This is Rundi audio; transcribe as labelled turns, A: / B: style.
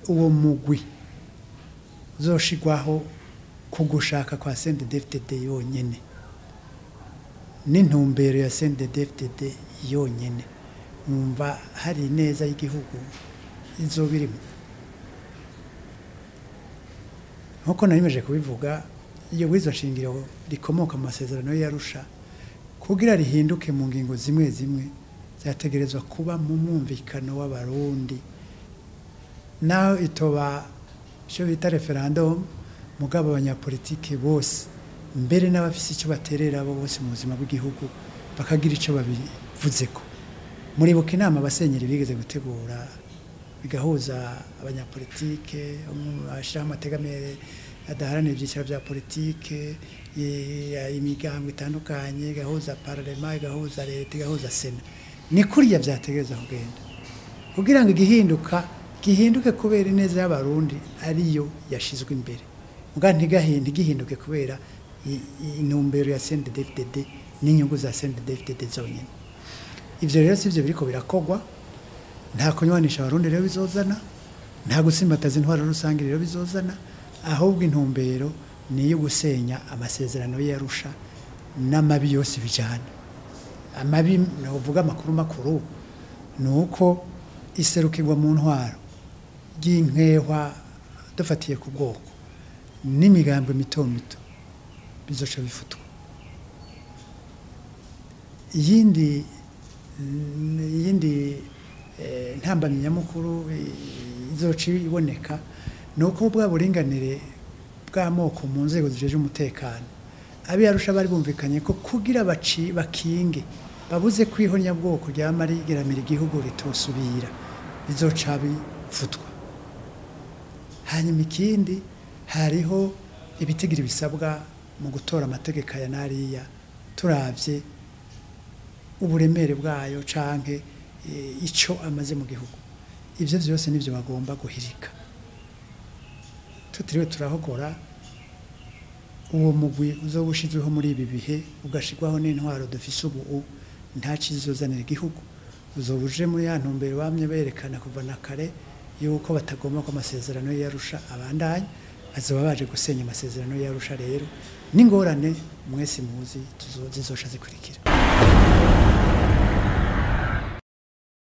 A: uwo mugwi uzoshigwaho ku gushaka kwa CNDD-FDD yonyene n'intumbero ya CNDD-FDD yonyene numva hari neza y'igihugu izoba irimo nk'uko narimeje kubivuga iyo wizo shingiro rikomoka mu masezerano y'Arusha kugira rihinduke mu ngingo zimwe zimwe zategerezwa kuba mu mwumvikano w'abarundi naho itoba icyo bita referendum mugabo abanyapolitike bose mbere n'abafise icyo baterera bo bose mu buzima bw'igihugu bakagira icyo babivuzeko muribuka inama abasenyeri bigeze gutegura bigahuza abanyapolitike bashyiraho amategamere adaharanira ibyiciro bya politike imigambo itandukanye igahuza pararema igahuza leta igahuza sena ni kuriya byategereza kugenda kugira ngo igihinduka gihinduke kubera ineza y'abarundi ariyo yashizwe imbere muga ntigahinde gihinduke kubera intumbero ya CNDD-FDD n'inyungu za CNDD-FDD zonyine ivyo rero sivyo biriko birakogwa nta kunywanisha abarundi rero bizozana nta gusimbataza intwaro rusange rero bizozana ahubwo intumbero ni iyo gusenya amasezerano y'Arusha n'amabi yose bijana amabi novuga amakuru makuru ni uko iserukirwa mu ntwaro ry'inkehwa dufatiye ku bwoko n'imigambwe mito mito bizoca bifutwa iyindi iyindi ntambamyi nyamukuru izoca iboneka ni uko bwa buringanire bw'amoko mu nzego zijeje umutekano abiyarusha bari bumvikanye ko kugira baci bakinge babuze kwihonya bwoko ryama rigeramira igihugu ritosubira bizoca bifutwa hanyuma ikindi hariho ibitigira bisabwa mu gutora amategeko aya n'ariya turabye uburemere bwayo canke icyo amaze mu gihugu ibyo byose nibyo bagomba guhirika tutiriwe turahogora uwo mugwi uzoba ushyizweho muri ibi bihe ugashyirwaho n'intwaro dufise ubu nta kizozanira igihugu uzoba uje muri ya ntumbero bamye berekana kuva na kare yuko batagomba ko amasezerano y'arusha abandanya bazaba baje gusenya amasezerano y'arusha rero n'ingorane mwese muzi zizosha zikurikira